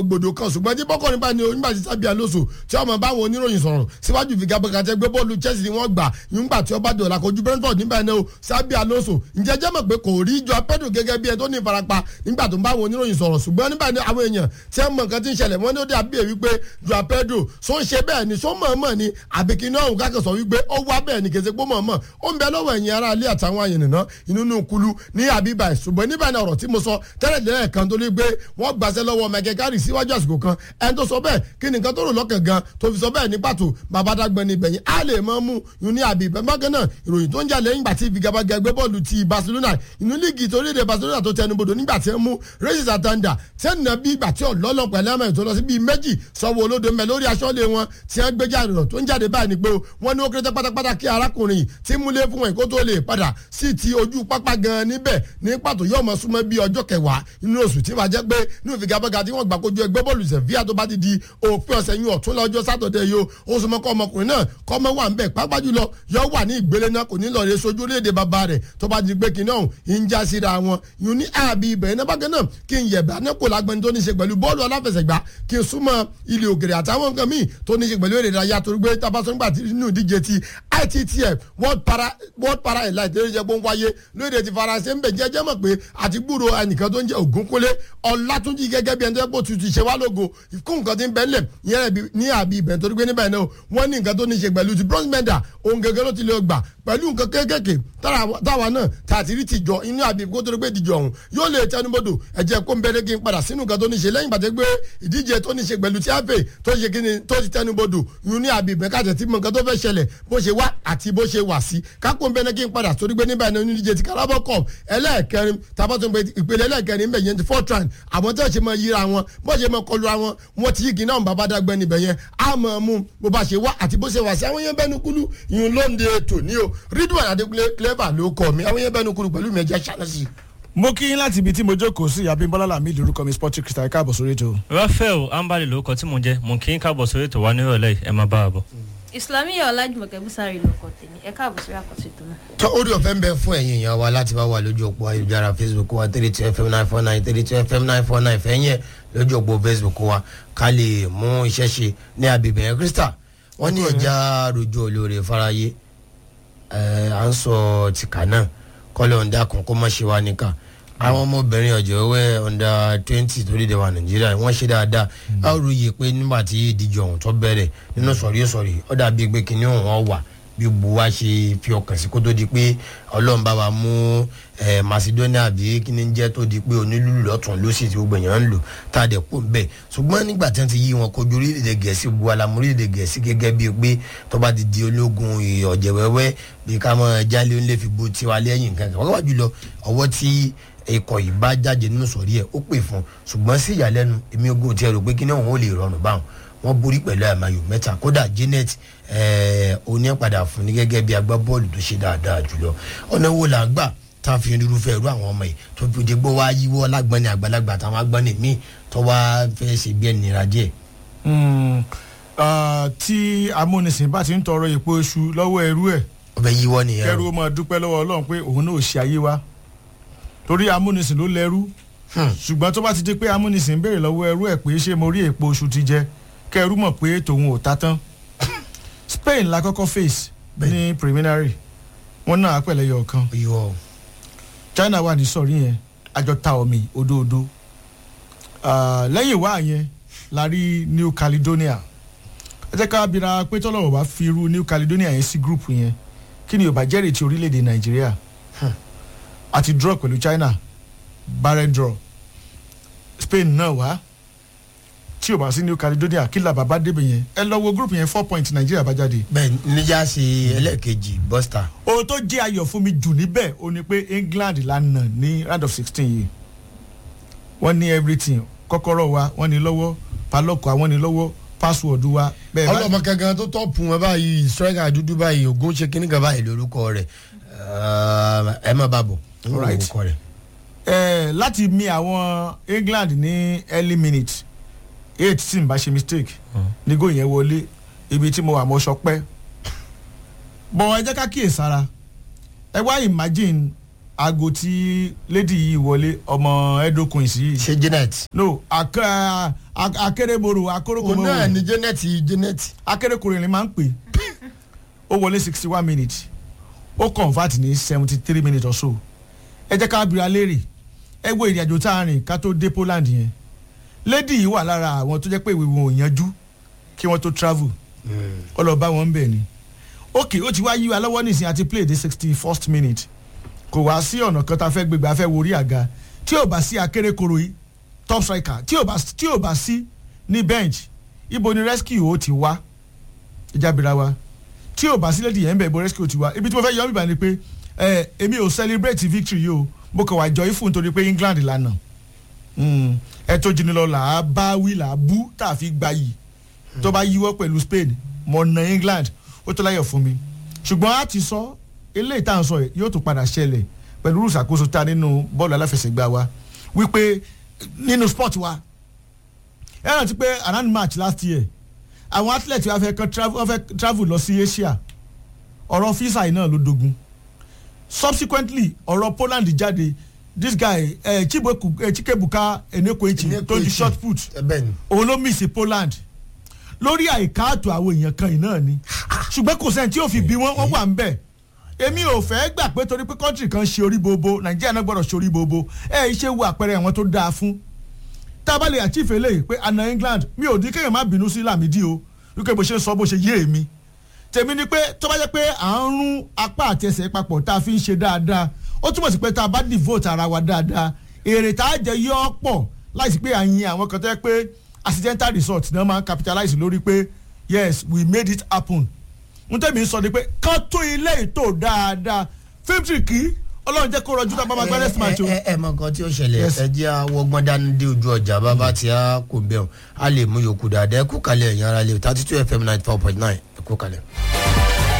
gbòdò kan ṣùgbọ́n tí bọ́kọ̀ nípa ni onígbà tí sábì alóso tí ọmọ báwọn oníròyìn sọ̀rọ̀ síwájú ìfigagbága tẹ gbé bọ́ọ̀lù chelsea ni wọ́n gbà nígbà tí ọba dọ̀là kojú brentford nígbà náà o sábì alóso ǹjẹ́ jẹ́ mọ̀ pé kò rí jọ pedro gẹ́gẹ́ bí ẹ tó ní ìfarapa nígbà tó ń báwọn oníròyìn sọ̀rọ̀ ṣùgbọ́n nígbà ní àwọn èèyàn tí wọ́n mọ̀ nǹkan tí ń ṣẹlẹ̀ wọ́n ní ó dé àbí wípé jọ pedro so ń ṣe bẹ́ẹ̀ ni so mọ̀ọ́mọ̀ ni àbíkí náà òun kákan sọ wípé ó wá bẹ́ẹ̀ ni kèsè pé mọ̀ọ́mọ̀ ó ń bẹ lọ́wọ́ ẹ̀yìn ara ilé àtàwọn àyìnbó inú nù kulu ní àbíbà ṣùgbọ́n níbà ní ọ̀rọ̀ tí mo sọ tẹ́lẹ̀ tẹ́lẹ̀ kan tó lé gbé wọ́n gbàṣẹ lọ́wọ́ michael carey síwájú àsìkò kan ẹni tó sọ bẹ́ẹ̀ kí ni nǹkan tó rò lọ́kàn gan tó fi sọ bẹ́ẹ̀ ní pàtó bàbá dàgbẹ́ ní ibẹ̀yìn á lè mọ́ mú yun ní àbí ìbẹ́ bákan náà ìròyìn tó ń jà lẹ́yìn ìgbà tí ìfigagbága ẹgbẹ́ bọ́ọ̀lù ti barcelona inú líìgì tó léde barcelona tó tẹnubodò nígbà tí ń mú racing santander tí ń nà bí ìgbà tí ọ̀lọ́lọ́ pẹ̀lú ẹ̀mẹ́ tó lọ sí bíi méjì sọ́wọ́ olódo mẹ́ lórí aṣọ́lé wọn tí wọ́n gbé jáde rọ̀ tó ń jáde báyìí ni pé wọ́n ní ó kéré pátápátá kí arákùnrin yìí tí múlé fún wọn kó tó lè padà sí ti ojú pápá gan níbẹ̀ ní pàtó yóò mọ súnmọ́ bí ọjọ́ kẹwàá inú oṣù tí wàá jẹ́ pé ní ìfigagbága tí wọ́n gbà kojú ẹgbẹ́ bọ́ọ̀lù sevilla tó bá ti di òpin ọ̀sẹ̀ yín ọ̀tún lọ́jọ́ sátọ̀dẹ̀ yìí ó súnmọ́ kọ́ ọmọkùnrin náà kọ́ ọmọ wà ń bẹ̀ pápá jùlọ yọ wà ní ìgbélé náà kò ní lọ rẹ sojú orílẹ̀-èdè bàbá rẹ̀ tó bá di pé kìnìún ọ̀hún ń já síra wọn yìí ní àbí ibẹ̀ iná bákan náà kí n yẹ̀bẹ̀ anáko lágbẹ́ni tó ní ṣe pẹ̀lú bọ́ọ̀lù aláfẹsẹ̀gbá kí n súnmọ́ ilé òkèrè àtàwọn nǹkan míì tó ní ṣe pẹ̀lú èrè ìdárayá torí pé tabasọ́ngbà nínú ìdíje ti ittf world para world para elite lórí jẹ́ pé ń wáyé lóde ti faransé ń bẹ̀ jẹ́jẹ́ mọ̀ pé àti gbúrò ẹnìkan tó ń jẹ́ ògúnkúnlé ọ̀làtúnjì gẹ́gẹ́ bí ẹni tó yẹ kó tutù ṣe wá lógo kó nǹkan ti ń bẹ́ lẹ̀ yẹn ní àbí ibẹ̀ torí pé níbẹ̀ náà wọ́n ní nǹkan tó ní ṣe pẹ̀lú ti bronze medal òun gẹ́gẹ́ ló ti lè gbà pẹ̀lú nǹkan kéékèèké táwa náà tààtì rí tìjọ inú àbí kó torí pé ìdíjọ ọ̀hún yóò lè tẹnubodò ẹ̀jẹ̀ kó ń bẹ̀rẹ̀ kí n padà sínú nǹkan tó ní ṣe lẹ́yìn pàtẹ́ pé ìdíje tó ní ṣe pẹ̀lú tí a fè tó ṣe kíni tó ti tẹnubodò yún ní àbí ibẹ̀ kájẹ̀ tí mọ nǹkan tó fẹ́ ṣẹlẹ̀ bó ṣe wá àti bó ṣe wà sí kákó ń bẹ̀rẹ̀ kí n padà torí pé níbẹ̀ ní onídíje ti Carabao Cup ẹlẹ́ẹ̀kẹrin tabatun ìpele ẹlẹ́ẹ̀kẹrin ń bẹ̀ yẹn ti fortran àwọn tó ṣe mọ yíra wọn bó ṣe mọ kọlu àwọn wọn ti yígi náà bàbá dàgbẹ́ níbẹ̀ yẹn á mọ̀ mú bó bá ṣe wá àti bó ṣe wà sí àwọn yẹn bẹ́nu kúlú ìyún lóńde ètò ní o ridwan adekunle clever ló kọ mi àwọn yẹn bẹ́nu kúlú pẹ̀lú mi ẹ̀jẹ̀ ṣàlẹ́sì. mo kí yín láti ibi tí mo jókòó sí abimbola lami lórúkọ mi sporting crystal káàbọ̀ sórí ètò. rafael ambali lórúkọ tí mo jẹ mo kí n káàbọ̀ sórí ètò wa nírọ̀lẹ́ ẹ máa bá a bọ̀. islamiyah ọlájúmọ̀kẹ́ búsárì lóko tèmi ẹ káàbọ̀ sórí àkọsí tó náà. tó orí ọ̀fẹ́ ń bẹ fún ẹ̀yin èèyàn wa láti bá wà lójú òpó ayélujára facebook wa three two fm nine four nine three two fm nine four nine fẹ́yìn ẹ̀ lójú òpó facebook wa ká lè mú iṣẹ́ ṣe ní agbègbè yẹn krista wọ́n ní ẹja rojú olóore fáráyé à ń sọ tìkà náà kọ́lẹ̀ ọ̀ndà kan kó má ṣe wá níkà àwọn ọmọbìnrin ọ̀jọ̀ wẹ́ ọ̀ndà twenty tó lédè wa nàìjíríà wọ́n ṣe dáadáa a ó ròyè pé nígbà tí ìdíje ọ̀hún tó bẹ̀rẹ̀ nínú sọ̀rí sọ̀rí ó dàbí pé kinní ọ̀hún wà bí bu wa ṣe fi ọkàn sí kó tó di pé ọlọ́run bá wa mú macedonia bí kíní jẹ́ tó di pé onílùlù lọ́tún lọ́sì tí gbogbo èèyàn ń lò tá a dẹ̀ kó bẹ́ẹ̀ ṣùgbọ́n nígbà tí wọ́n ti yí wọn kojú orílẹ̀-èdè gẹ̀ẹ́sì bu alamu orílẹ̀-èdè gẹ̀ẹ́sì gẹ́gẹ́ bíi pé tó bá ti di ológun ọ̀jẹ̀ wẹ́wẹ́ bí ká mọ̀ jálé ńlẹ̀ fi bo tiwa lẹ́yìn nǹkan kan wọ́n wá jùlọ ọwọ́ tí ikọ̀ yìí bá jáde nínú sọ̀rí ẹ̀ ó pè fún ṣùgbọ́n sí ìyàlẹ́nu èmi ogun ti ẹ̀rọ pé kíní òun ò lè rọrùn báwọn wọ́n borí pẹ̀lú àmàyò mẹ́ta kódà janet onípadà fún ní gẹ́gẹ́ bí agbábọ́ọ̀lù tó ṣe dáadáa jùlọ ọ̀nà wo là ń gbà tá a fi irúfẹ́ irú àwọn ọmọ yìí tó fi dé gbọ́ wá yíwọ́ lágbọ́nni àgbàlagbà àtàwọn agbọ́nni míì tó wá fẹ́ ṣe bí ẹnìyàn díẹ̀. tí amúnisìn bá ti ń tọrọ èpo iṣu lọ́wọ́ ẹrú ẹ̀ ọbẹ̀ yíwọ́ nìyẹn. kẹrù ó máa dúpẹ́ lọ́wọ́ ọlọ́run pé òun náà ò ṣe ayé wa torí amúnisìn ló lẹ́rú ṣùgbọ́n tó bá ti di pé amúnisìn béèrè lọ́wọ́ ẹrú ẹ̀ pé ṣé mo rí èpo oṣù ti jẹ kẹrù mọ̀ pé tòun ò ta tán Spain la kọ́kọ́ face ní preliminary wọn náà pẹ̀lẹ́ yọ ọ̀kan China wà ní sọ̀rí yẹn àjọ ta omi odoodo lẹ́yìn wá yẹn la rí New Caledonia ẹ jẹ́ ká bira pé tọ́lọ́wọ́ bá fi irú New Caledonia yẹn sí group yẹn kí ni ò bá jẹ́rìí ti orílẹ̀-èdè Nàìjíríà àti draw pẹ̀lú China barren draw Spain náà wá tí o bá sí New Caledonia kí la bàbá débẹ̀ yẹn ẹ lọ wo group yẹn four points Nàìjíríà bá jáde. bẹ́ẹ̀ níjà ṣe ẹlẹ́ẹ̀kejì bọ́stà. ohun tó jẹ́ ayọ̀ fún mi jù níbẹ̀ o ní pé England la nà ní round of sixteen yìí wọ́n ní everything kọ́kọ́rọ́ wa wọ́n ní lọ́wọ́ palọ́kọ̀ àwọn ní lọ́wọ́ password wa. ọlọmọ kankan tó tọ́pù wọn báyìí striker dúdú báyìí ogun ṣe kíní kan báyìí lórúkọ rẹ̀ ẹ má bàbọ̀ lórúkọ rẹ̀. ẹ láti mi àwọn England ní early minute eight tí n bá ṣe mistake ní góò yẹn wọlé ibi tí mo wà mo sọpẹ́ bọ̀ ẹ jẹ́ ká kíyè sára ẹ wá imagine aago tí lady yìí wọlé ọmọ edo queens yìí ṣe janet. no ak- a- a- akérèmọrò òun náà akórókòmọrò ni janet janet. akérèkọrò ni máa ń pè ó wọlé sixty one minutes ó convert ní seventy three minutes or so ẹ jẹ́ ká bira léèrè ẹ wo ìrìnàjò tá a rìn ká tó dé poland yẹn lady yìí wà lára àwọn tó jẹ́ pé ìwé wọn ò yanjú kí wọ́n tó travel ó lọ bá wọn bẹ̀ ni ok ó ti wá yí wa lọ́wọ́ nísìnyí àti play the sixty first minute kò wá sí ọ̀nà kan tá a fẹ́ gbégbé a fẹ́ wo orí àga tí ò bá sí akérèkọrò yìí top striker tí ò bá tí ò bá sí ní bench ibo ni rescue ó ti wá ìjábìrà wa tí ò bá sí lédi yẹn ń bẹ̀ ibo rescue ó ti wá ibi tí mo fẹ́ yọ ọ́ bíbá ni pé ẹ èmi ò celebrate victory yìí o mo kàn wá jọ ifun nítorí pé England lànà ẹ tó jìnnì lọ là á bá wí là á bú tá a fi gba yìí tó bá yíwọ́ pẹ̀lú Spain mo na England ó tó láyọ̀ fún mi ṣùgbọ́n a ti sọ eléyìí tá à ń sọ yìí yóò tún padà ṣẹlẹ̀ pẹ̀lú ìṣàkóso tá a nínú bọ́ọ̀lù aláfẹsẹ̀gbá wa wípé nínú sport wa ẹ rántí pé around March last year àwọn athlete wa fẹ́ kan travel wọ́n fẹ́ travel lọ sí Asia ọ̀rọ̀ visa yìí náà ló dogun subsequently ọ̀rọ̀ Poland jáde this guy eh, Chibueku eh, Chikebuka Enekwechi tó di short put ẹ bẹ́ẹ̀ ni. òun ló miss Poland lórí àìkáàtó àwọn èèyàn kan yìí náà ni ṣùgbọ́n kò sẹ́ni tí yóò fi bí wọ́n wọ́n wà ń bẹ̀ èmi ò fẹ́ gbà pé torí pé kọ́ńtì kan ṣe orí bobo Nàìjíríà náà gbọ́dọ̀ ṣe orí bobo ẹ ṣe wo àpẹẹrẹ àwọn tó dáa fún tá a bá lè achieve eléyìí pé àna England mi ò dín kéèyàn má bínú sí Lámìdí o wípé bó ṣe ń sọ bó ṣe yé èmi tèmi ni pé tó bá jẹ́ pé à ń rún apá àti ẹsẹ̀ papọ̀ tá a fi ń ṣe dáadáa ó túmọ̀ sí pé tá a bá devote ara wa dáadáa èrè tá a jẹ yọ ọ́ pọ̀ láìsí pé à ń yin àwọn kan tó yẹ pé accidental result náà máa ń capitalize lórí pé yes we made it happen n tẹ́mi sọ ni pé kán tó ilé ètò dáadáa fíìmù kì í ọlọ́run jẹ́ kó rọjú tá a bá máa gbá next match o. ẹ ẹ mọ nǹkan tí ó ṣẹlẹ̀ Yes. ẹ jẹ́ àwọgbọ́n dání dé ojú ọjà bàbá tí a kò bẹ̀ ọ́ a lè mú yòókù dáadáa ẹ kú kalẹ̀ ẹ̀yìn ara lè thirty two fm ninety four point nine ẹ kú kalẹ̀.